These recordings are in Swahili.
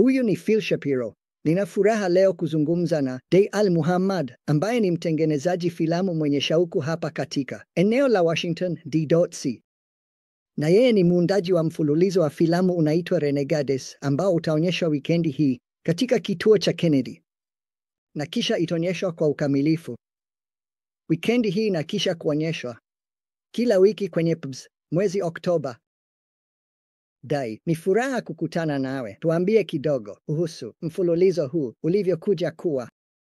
Huyu ni Phil Shapiro. Nina furaha leo kuzungumza na Day Al Muhammad ambaye ni mtengenezaji filamu mwenye shauku hapa katika eneo la Washington D.C. Na yeye ni muundaji wa mfululizo wa filamu unaitwa Renegades ambao utaonyeshwa wikendi hii katika kituo cha Kennedy na kisha itaonyeshwa kwa ukamilifu wikendi hii na kisha kuonyeshwa kila wiki kwenye pubs mwezi Oktoba. Dai, ni furaha kukutana nawe. Tuambie kidogo kuhusu mfululizo huu ulivyokuja kuwa.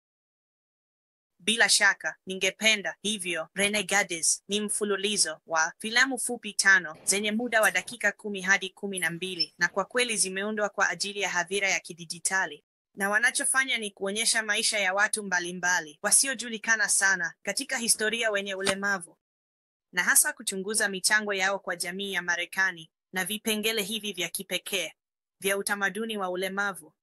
Bila shaka ningependa hivyo. Renegades ni mfululizo wa filamu fupi tano zenye muda wa dakika kumi hadi kumi na mbili na kwa kweli zimeundwa kwa ajili ya hadhira ya kidijitali, na wanachofanya ni kuonyesha maisha ya watu mbalimbali wasiojulikana sana katika historia wenye ulemavu na hasa kuchunguza michango yao kwa jamii ya Marekani na vipengele hivi vya kipekee vya utamaduni wa ulemavu.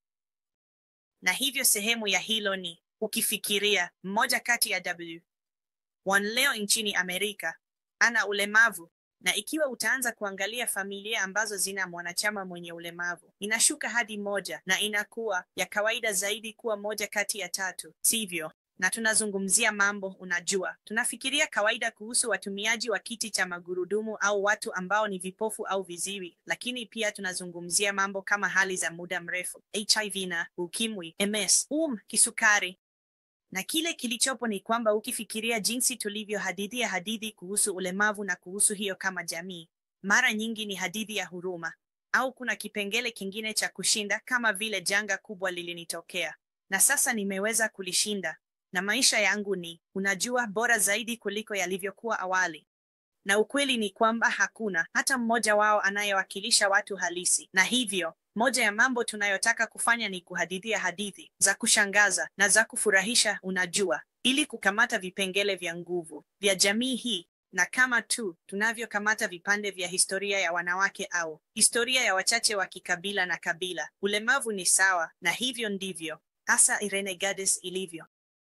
Na hivyo sehemu ya hilo ni ukifikiria mmoja kati ya W one leo nchini Amerika ana ulemavu, na ikiwa utaanza kuangalia familia ambazo zina mwanachama mwenye ulemavu, inashuka hadi moja na inakuwa ya kawaida zaidi kuwa moja kati ya tatu, sivyo? Na tunazungumzia mambo, unajua, tunafikiria kawaida kuhusu watumiaji wa kiti cha magurudumu au watu ambao ni vipofu au viziwi, lakini pia tunazungumzia mambo kama hali za muda mrefu, HIV na ukimwi, MS, um, kisukari. Na kile kilichopo ni kwamba ukifikiria jinsi tulivyohadithia hadithi kuhusu ulemavu na kuhusu hiyo kama jamii, mara nyingi ni hadithi ya huruma au kuna kipengele kingine cha kushinda, kama vile janga kubwa lilinitokea na sasa nimeweza kulishinda na maisha yangu ni, unajua, bora zaidi kuliko yalivyokuwa awali. Na ukweli ni kwamba hakuna hata mmoja wao anayewakilisha watu halisi, na hivyo moja ya mambo tunayotaka kufanya ni kuhadithia hadithi za kushangaza na za kufurahisha, unajua, ili kukamata vipengele vya nguvu vya jamii hii, na kama tu tunavyokamata vipande vya historia ya wanawake au historia ya wachache wa kikabila na kabila, ulemavu ni sawa, na hivyo ndivyo hasa Renegades ilivyo.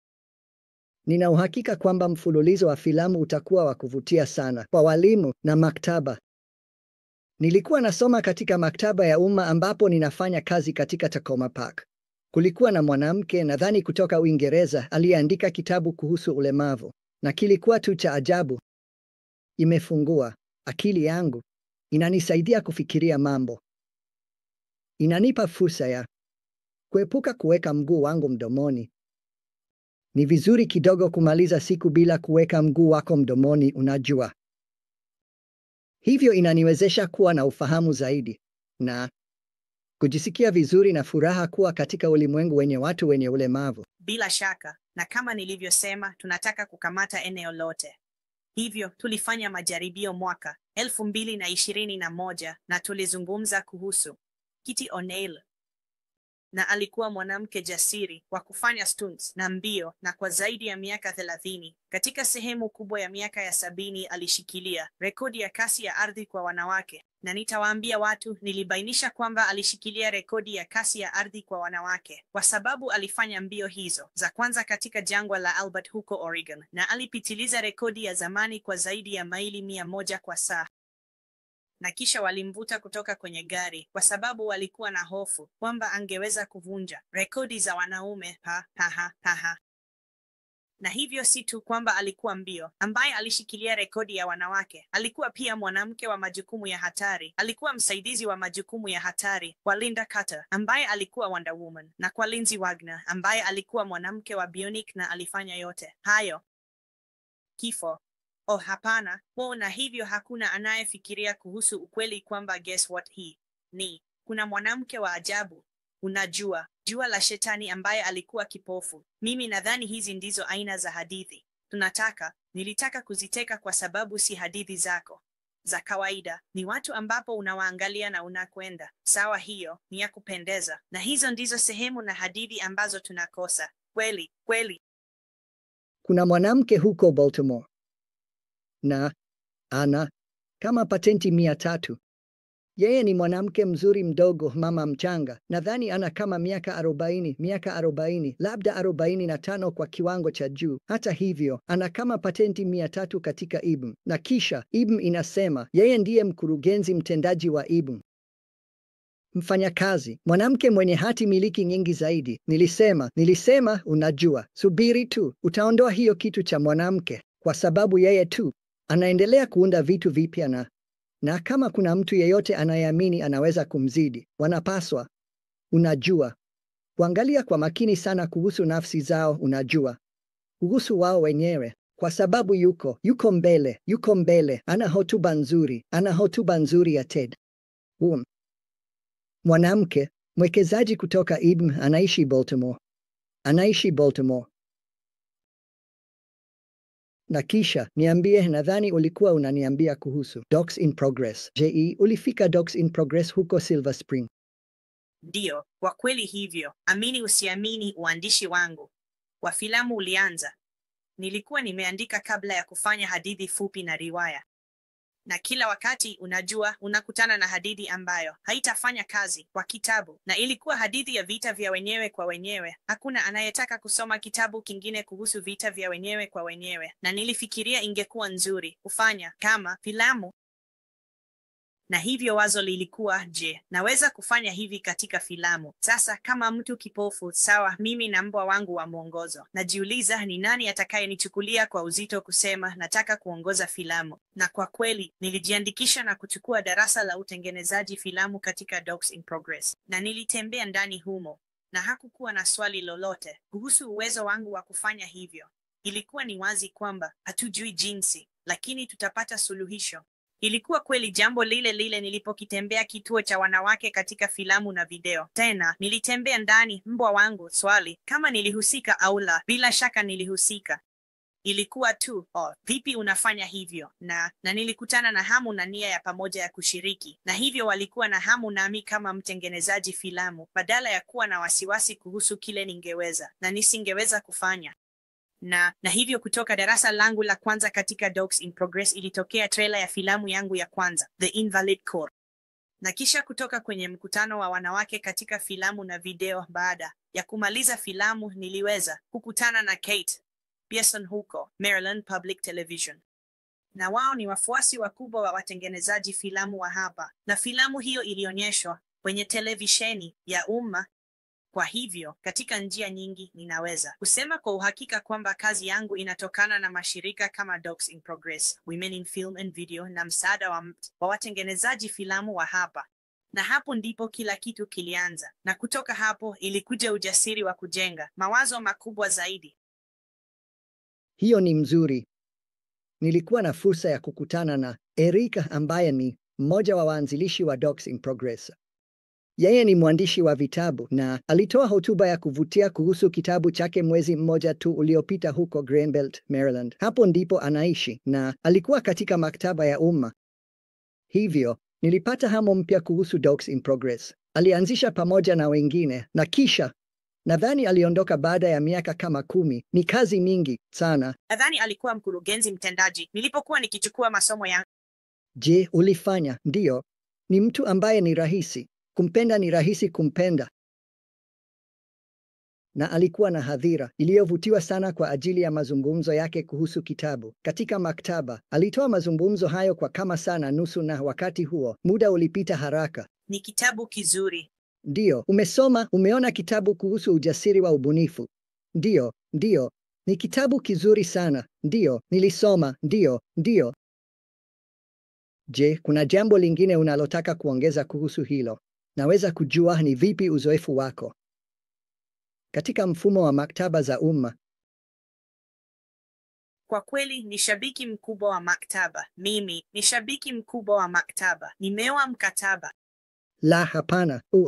Nina uhakika kwamba mfululizo wa filamu utakuwa wa kuvutia sana kwa walimu na maktaba. Nilikuwa nasoma katika maktaba ya umma ambapo ninafanya kazi katika Takoma Park. Kulikuwa na mwanamke nadhani kutoka Uingereza aliyeandika kitabu kuhusu ulemavu, na kilikuwa tu cha ajabu. Imefungua akili yangu, inanisaidia kufikiria mambo, inanipa fursa ya kuepuka kuweka mguu wangu mdomoni. Ni vizuri kidogo kumaliza siku bila kuweka mguu wako mdomoni, unajua. Hivyo inaniwezesha kuwa na ufahamu zaidi na kujisikia vizuri na furaha kuwa katika ulimwengu wenye watu wenye ulemavu. Bila shaka, na kama nilivyosema, tunataka kukamata eneo lote. Hivyo tulifanya majaribio mwaka elfu mbili na ishirini na moja na tulizungumza kuhusu Kitty O'Neil na alikuwa mwanamke jasiri wa kufanya stunts na mbio, na kwa zaidi ya miaka thelathini, katika sehemu kubwa ya miaka ya sabini, alishikilia rekodi ya kasi ya ardhi kwa wanawake. Na nitawaambia watu, nilibainisha kwamba alishikilia rekodi ya kasi ya ardhi kwa wanawake kwa sababu alifanya mbio hizo za kwanza katika jangwa la Albert huko Oregon, na alipitiliza rekodi ya zamani kwa zaidi ya maili mia moja kwa saa na kisha walimvuta kutoka kwenye gari kwa sababu walikuwa na hofu kwamba angeweza kuvunja rekodi za wanaume. Ha, ha, ha, ha, ha. Na hivyo si tu kwamba alikuwa mbio ambaye alishikilia rekodi ya wanawake, alikuwa pia mwanamke wa majukumu ya hatari. Alikuwa msaidizi wa majukumu ya hatari kwa Linda Carter ambaye alikuwa Wonder Woman, na kwa Lindsay Wagner ambaye alikuwa mwanamke wa bionic, na alifanya yote hayo. Kifo Oh, hapana. Oh, na hivyo hakuna anayefikiria kuhusu ukweli kwamba guess what hii ni kuna mwanamke wa ajabu, unajua, jua la shetani ambaye alikuwa kipofu. Mimi nadhani hizi ndizo aina za hadithi tunataka. Nilitaka kuziteka kwa sababu si hadithi zako za kawaida, ni watu ambapo unawaangalia na unakwenda sawa, hiyo ni ya kupendeza, na hizo ndizo sehemu na hadithi ambazo tunakosa kweli kweli. Kuna mwanamke huko Baltimore na ana kama patenti mia tatu. Yeye ni mwanamke mzuri mdogo, mama mchanga. Nadhani ana kama miaka arobaini, miaka arobaini, labda arobaini na tano kwa kiwango cha juu. Hata hivyo, ana kama patenti mia tatu katika IBM, na kisha IBM inasema yeye ndiye mkurugenzi mtendaji wa IBM. mfanyakazi, mwanamke mwenye hati miliki nyingi zaidi. Nilisema, nilisema, unajua, subiri tu, utaondoa hiyo kitu cha mwanamke, kwa sababu yeye tu anaendelea kuunda vitu vipya na na kama kuna mtu yeyote anayeamini anaweza kumzidi, wanapaswa, unajua, kuangalia kwa makini sana kuhusu nafsi zao, unajua, kuhusu wao wenyewe, kwa sababu yuko yuko mbele, yuko mbele, ana hotuba nzuri, ana hotuba nzuri ya TED. Um, mwanamke mwekezaji kutoka IBM anaishi Baltimore, anaishi Baltimore. Na kisha niambie, nadhani ulikuwa unaniambia kuhusu Docs in Progress. Je, ulifika Docs in Progress huko Silver Spring? Ndiyo, kwa kweli hivyo. Amini usiamini, uandishi wangu wa filamu ulianza. Nilikuwa nimeandika kabla ya kufanya hadithi fupi na riwaya, na kila wakati, unajua, unakutana na hadithi ambayo haitafanya kazi kwa kitabu, na ilikuwa hadithi ya vita vya wenyewe kwa wenyewe. Hakuna anayetaka kusoma kitabu kingine kuhusu vita vya wenyewe kwa wenyewe, na nilifikiria ingekuwa nzuri kufanya kama filamu na hivyo wazo lilikuwa je, naweza kufanya hivi katika filamu? Sasa kama mtu kipofu, sawa, mimi na mbwa wangu wa mwongozo, najiuliza ni nani atakayenichukulia kwa uzito kusema nataka kuongoza filamu. Na kwa kweli nilijiandikisha na kuchukua darasa la utengenezaji filamu katika Docs in Progress, na nilitembea ndani humo, na hakukuwa na swali lolote kuhusu uwezo wangu wa kufanya hivyo. Ilikuwa ni wazi kwamba hatujui jinsi, lakini tutapata suluhisho. Ilikuwa kweli jambo lile lile nilipokitembea kituo cha wanawake katika filamu na video. Tena nilitembea ndani, mbwa wangu, swali kama nilihusika au la. Bila shaka nilihusika. Ilikuwa tu oh, vipi unafanya hivyo? Na na nilikutana na hamu na nia ya pamoja ya kushiriki, na hivyo walikuwa na hamu nami kama mtengenezaji filamu, badala ya kuwa na wasiwasi kuhusu kile ningeweza na nisingeweza kufanya na na hivyo kutoka darasa langu la kwanza katika Docs in Progress ilitokea trailer ya filamu yangu ya kwanza The Invalid Core, na kisha kutoka kwenye mkutano wa wanawake katika filamu na video. Baada ya kumaliza filamu, niliweza kukutana na Kate Pearson huko Maryland Public Television, na wao ni wafuasi wakubwa wa watengenezaji filamu wa hapa, na filamu hiyo ilionyeshwa kwenye televisheni ya umma. Kwa hivyo katika njia nyingi ninaweza kusema kwa uhakika kwamba kazi yangu inatokana na mashirika kama Docs in Progress, Women in Film and Video na msaada wa, wa watengenezaji filamu wa hapa. Na hapo ndipo kila kitu kilianza, na kutoka hapo ilikuja ujasiri wa kujenga mawazo makubwa zaidi. Hiyo ni mzuri. Nilikuwa na fursa ya kukutana na Erika ambaye ni mmoja wa waanzilishi wa Docs in Progress. Yeye ni mwandishi wa vitabu na alitoa hotuba ya kuvutia kuhusu kitabu chake mwezi mmoja tu uliopita huko Greenbelt, Maryland. Hapo ndipo anaishi na alikuwa katika maktaba ya umma. Hivyo nilipata hamu mpya kuhusu Docs in Progress. Alianzisha pamoja na wengine na kisha nadhani aliondoka baada ya miaka kama kumi. Ni kazi mingi sana. Nadhani alikuwa mkurugenzi mtendaji nilipokuwa nikichukua masomo yangu. Je, ulifanya? Ndiyo. Ni mtu ambaye ni rahisi kumpenda, ni rahisi kumpenda. Na alikuwa na hadhira iliyovutiwa sana kwa ajili ya mazungumzo yake kuhusu kitabu. Katika maktaba, alitoa mazungumzo hayo kwa kama saa na nusu na wakati huo, muda ulipita haraka. Ni kitabu kizuri. Ndiyo, umesoma, umeona kitabu kuhusu ujasiri wa ubunifu? Ndiyo, ndiyo. Ni kitabu kizuri sana. Ndiyo, nilisoma. Ndiyo, ndiyo. Je, kuna jambo lingine unalotaka kuongeza kuhusu hilo? Naweza kujua ni vipi uzoefu wako katika mfumo wa maktaba za umma? Kwa kweli ni shabiki mkubwa wa maktaba. Mimi ni shabiki mkubwa wa maktaba. Nimeoa mkataba. La, hapana. Uh,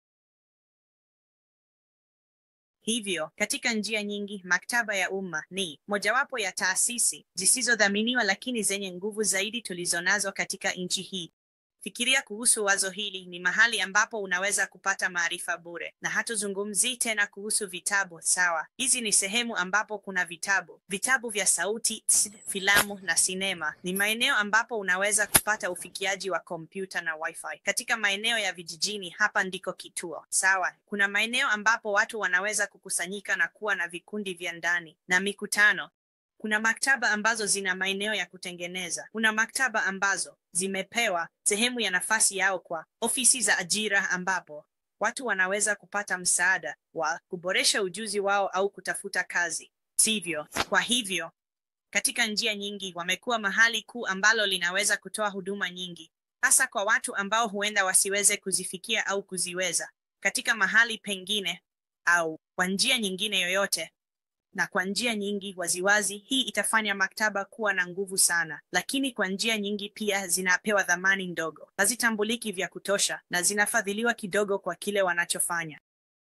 Hivyo, katika njia nyingi, maktaba ya umma ni mojawapo ya taasisi zisizodhaminiwa lakini zenye nguvu zaidi tulizonazo katika nchi hii. Fikiria kuhusu wazo hili: ni mahali ambapo unaweza kupata maarifa bure, na hatuzungumzii tena kuhusu vitabu. Sawa, hizi ni sehemu ambapo kuna vitabu, vitabu vya sauti, filamu na sinema. Ni maeneo ambapo unaweza kupata ufikiaji wa kompyuta na wifi. Katika maeneo ya vijijini, hapa ndiko kituo. Sawa, kuna maeneo ambapo watu wanaweza kukusanyika na kuwa na vikundi vya ndani na mikutano. Kuna maktaba ambazo zina maeneo ya kutengeneza. Kuna maktaba ambazo zimepewa sehemu ya nafasi yao kwa ofisi za ajira, ambapo watu wanaweza kupata msaada wa kuboresha ujuzi wao au kutafuta kazi, sivyo? Kwa hivyo, katika njia nyingi wamekuwa mahali kuu ambalo linaweza kutoa huduma nyingi, hasa kwa watu ambao huenda wasiweze kuzifikia au kuziweza katika mahali pengine au kwa njia nyingine yoyote na kwa njia nyingi waziwazi, hii itafanya maktaba kuwa na nguvu sana, lakini kwa njia nyingi pia zinapewa dhamani ndogo, hazitambuliki vya kutosha na zinafadhiliwa kidogo kwa kile wanachofanya.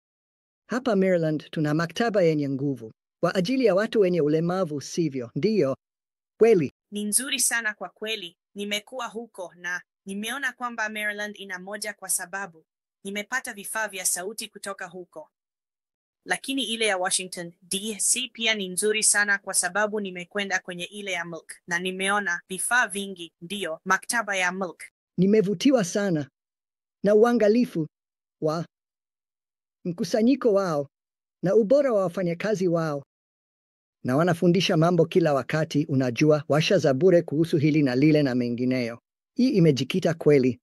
Hapa Maryland tuna maktaba yenye nguvu kwa ajili ya watu wenye ulemavu, sivyo? Ndiyo, kweli. Ni nzuri sana kwa kweli. Nimekuwa huko na nimeona kwamba Maryland ina moja, kwa sababu nimepata vifaa vya sauti kutoka huko lakini ile ya Washington DC pia ni nzuri sana kwa sababu nimekwenda kwenye ile ya Milk na nimeona vifaa vingi. Ndiyo, maktaba ya Milk. Nimevutiwa sana na uangalifu wa mkusanyiko wao na ubora wa wafanyakazi wao, na wanafundisha mambo kila wakati, unajua, washa za bure kuhusu hili na lile na mengineyo. Hii imejikita kweli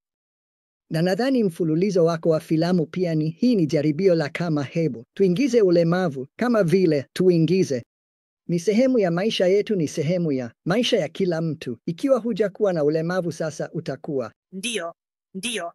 na nadhani mfululizo wako wa filamu pia ni hii. Ni jaribio la kama, hebu tuingize ulemavu kama vile tuingize. Ni sehemu ya maisha yetu, ni sehemu ya maisha ya kila mtu. Ikiwa hujakuwa na ulemavu, sasa utakuwa. Ndiyo, ndiyo,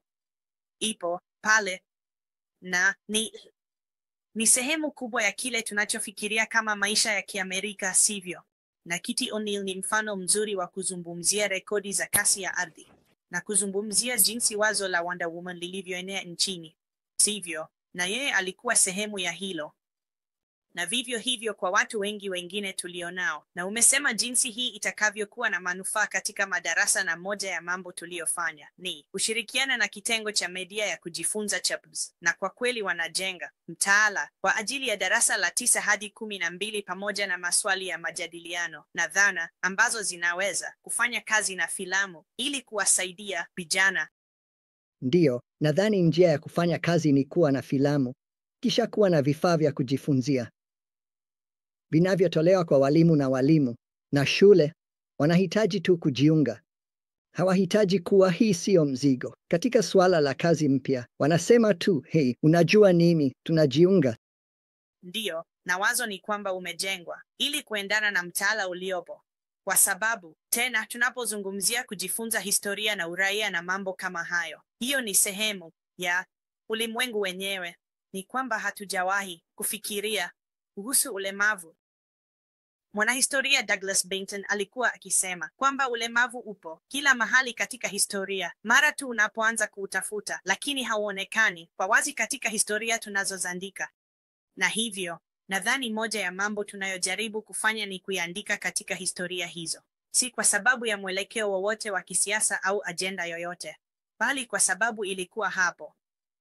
ipo pale na ni ni sehemu kubwa ya kile tunachofikiria kama maisha ya Kiamerika, sivyo? Na Kitty O'Neil ni mfano mzuri wa kuzungumzia rekodi za kasi ya ardhi na kuzungumzia jinsi wazo la Wonder Woman lilivyoenea nchini, sivyo? Na yeye alikuwa sehemu ya hilo, na vivyo hivyo kwa watu wengi wengine tulionao. Na umesema jinsi hii itakavyokuwa na manufaa katika madarasa, na moja ya mambo tuliyofanya ni kushirikiana na kitengo cha media ya kujifunza CHAPS, na kwa kweli wanajenga mtaala kwa ajili ya darasa la tisa hadi kumi na mbili pamoja na maswali ya majadiliano na dhana ambazo zinaweza kufanya kazi na filamu ili kuwasaidia vijana. Ndiyo, nadhani njia ya kufanya kazi ni kuwa na filamu kisha kuwa na vifaa vya kujifunzia vinavyotolewa kwa walimu na walimu na shule. Wanahitaji tu kujiunga, hawahitaji kuwa. Hii siyo mzigo katika suala la kazi mpya. Wanasema tu hei, unajua nini, tunajiunga. Ndiyo, na wazo ni kwamba umejengwa ili kuendana na mtaala uliopo, kwa sababu tena, tunapozungumzia kujifunza historia na uraia na mambo kama hayo, hiyo ni sehemu ya ulimwengu wenyewe. Ni kwamba hatujawahi kufikiria kuhusu ulemavu. Mwanahistoria Douglas Bainton alikuwa akisema kwamba ulemavu upo kila mahali katika historia mara tu unapoanza kuutafuta, lakini hauonekani kwa wazi katika historia tunazozandika. Na hivyo nadhani moja ya mambo tunayojaribu kufanya ni kuiandika katika historia hizo, si kwa sababu ya mwelekeo wowote wa kisiasa au ajenda yoyote, bali kwa sababu ilikuwa hapo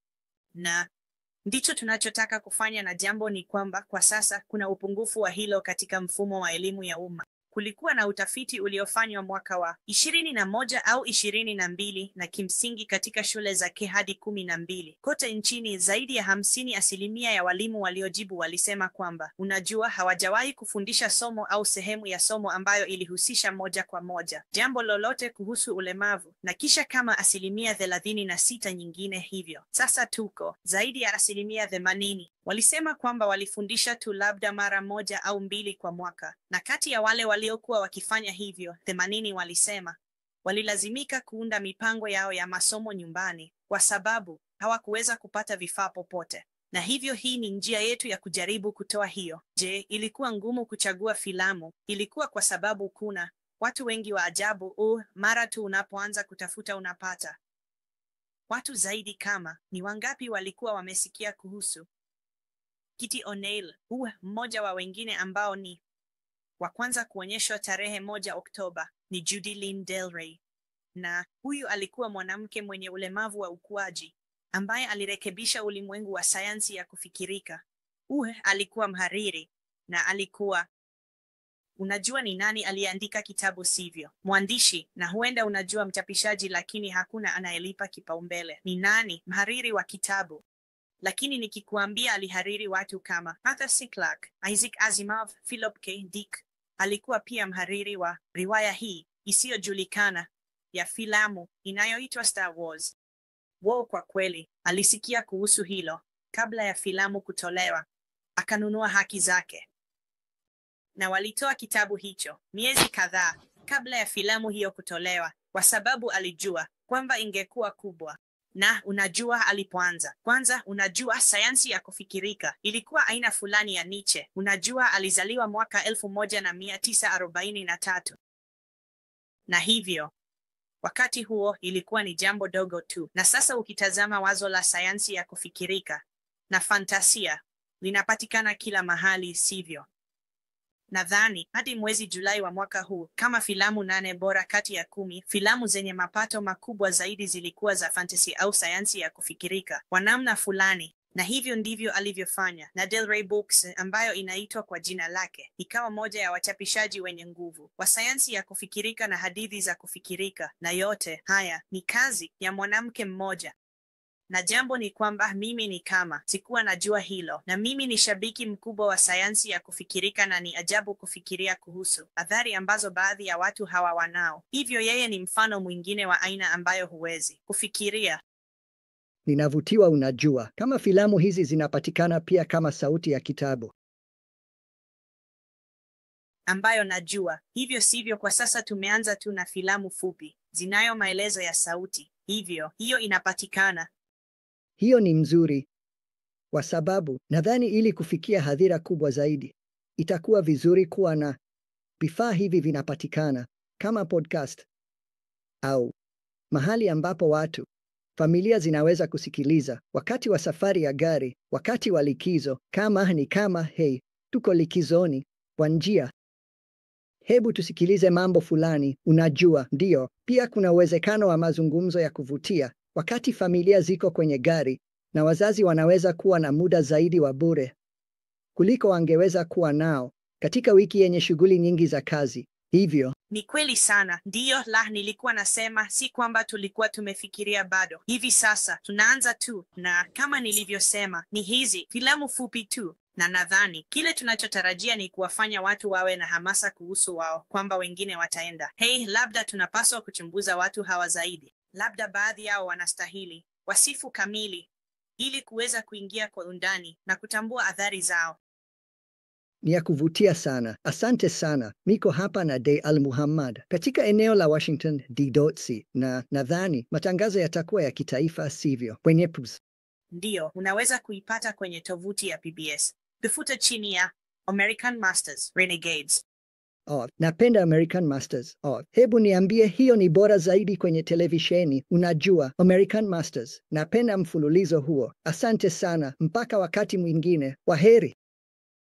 na ndicho tunachotaka kufanya, na jambo ni kwamba kwa sasa kuna upungufu wa hilo katika mfumo wa elimu ya umma. Kulikuwa na utafiti uliofanywa mwaka wa ishirini na moja au ishirini na mbili na kimsingi katika shule za K hadi kumi na mbili kote nchini, zaidi ya hamsini asilimia ya walimu waliojibu walisema kwamba unajua, hawajawahi kufundisha somo au sehemu ya somo ambayo ilihusisha moja kwa moja jambo lolote kuhusu ulemavu, na kisha kama asilimia thelathini na sita nyingine hivyo. Sasa tuko zaidi ya asilimia themanini walisema kwamba walifundisha tu labda mara moja au mbili kwa mwaka, na kati ya wale waliokuwa wakifanya hivyo, themanini walisema walilazimika kuunda mipango yao ya masomo nyumbani kwa sababu hawakuweza kupata vifaa popote. Na hivyo hii ni njia yetu ya kujaribu kutoa hiyo. Je, ilikuwa ngumu kuchagua filamu? Ilikuwa kwa sababu kuna watu wengi wa ajabu. Uh, mara tu unapoanza kutafuta unapata watu zaidi. Kama ni wangapi walikuwa wamesikia kuhusu Kitty O'Neil, huu mmoja wa wengine ambao ni wa kwanza kuonyeshwa tarehe moja Oktoba ni Judy Lynn Del Rey, na huyu alikuwa mwanamke mwenye ulemavu wa ukuaji ambaye alirekebisha ulimwengu wa sayansi ya kufikirika. Uhe alikuwa mhariri na alikuwa unajua ni nani aliyeandika kitabu, sivyo? Mwandishi, na huenda unajua mchapishaji, lakini hakuna anayelipa kipaumbele. Ni nani? Mhariri wa kitabu lakini nikikuambia alihariri watu kama Arthur C. Clarke, Isaac Asimov, Philip K. Dick, alikuwa pia mhariri wa riwaya hii isiyojulikana ya filamu inayoitwa Star Wars. Wo kwa kweli alisikia kuhusu hilo kabla ya filamu kutolewa, akanunua haki zake, na walitoa kitabu hicho miezi kadhaa kabla ya filamu hiyo kutolewa, kwa sababu alijua kwamba ingekuwa kubwa. Na unajua alipoanza kwanza, unajua sayansi ya kufikirika ilikuwa aina fulani ya Nietzsche. Unajua alizaliwa mwaka elfu moja na mia tisa arobaini na tatu na hivyo wakati huo ilikuwa ni jambo dogo tu, na sasa ukitazama wazo la sayansi ya kufikirika na fantasia linapatikana kila mahali, sivyo? Nadhani hadi mwezi Julai wa mwaka huu, kama filamu nane bora kati ya kumi filamu zenye mapato makubwa zaidi zilikuwa za fantasy au sayansi ya kufikirika kwa namna fulani, na hivyo ndivyo alivyofanya. Na Del Rey Books ambayo inaitwa kwa jina lake ikawa moja ya wachapishaji wenye nguvu wa sayansi ya kufikirika na hadithi za kufikirika, na yote haya ni kazi ya mwanamke mmoja na jambo ni kwamba mimi ni kama sikuwa najua hilo, na mimi ni shabiki mkubwa wa sayansi ya kufikirika, na ni ajabu kufikiria kuhusu athari ambazo baadhi ya watu hawa wanao. Hivyo yeye ni mfano mwingine wa aina ambayo huwezi kufikiria. Ninavutiwa, unajua, kama filamu hizi zinapatikana pia kama sauti ya kitabu. ambayo najua. Hivyo sivyo, kwa sasa tumeanza tu na filamu fupi zinayo maelezo ya sauti, hivyo hiyo inapatikana. Hiyo ni mzuri, kwa sababu nadhani ili kufikia hadhira kubwa zaidi itakuwa vizuri kuwa na vifaa hivi vinapatikana kama podcast au mahali ambapo watu familia zinaweza kusikiliza wakati wa safari ya gari, wakati wa likizo, kama ni kama hey, tuko likizoni kwa njia Hebu tusikilize mambo fulani. Unajua, ndiyo, pia kuna uwezekano wa mazungumzo ya kuvutia wakati familia ziko kwenye gari, na wazazi wanaweza kuwa na muda zaidi wa bure kuliko wangeweza kuwa nao katika wiki yenye shughuli nyingi za kazi. Hivyo Ni kweli sana, ndiyo. La, nilikuwa nasema si kwamba tulikuwa tumefikiria bado. Hivi sasa tunaanza tu, na kama nilivyosema, ni hizi filamu fupi tu, na nadhani kile tunachotarajia ni kuwafanya watu wawe na hamasa kuhusu wao, kwamba wengine wataenda, hei, labda tunapaswa kuchunguza watu hawa zaidi, labda baadhi yao wanastahili wasifu kamili, ili kuweza kuingia kwa undani na kutambua athari zao. ni ya kuvutia sana. Asante sana. Miko hapa na Day Al Muhammad katika eneo la Washington D.C. na nadhani matangazo yatakuwa ya kitaifa, sivyo? Kwenye PUBS. Ndiyo, unaweza kuipata kwenye tovuti ya PBS. Tafuta chini ya American Masters Renegades. Oh, napenda American Masters. Oh, hebu niambie hiyo ni bora zaidi kwenye televisheni. Unajua, American Masters. Napenda mfululizo huo. Asante sana. Mpaka wakati mwingine. Waheri.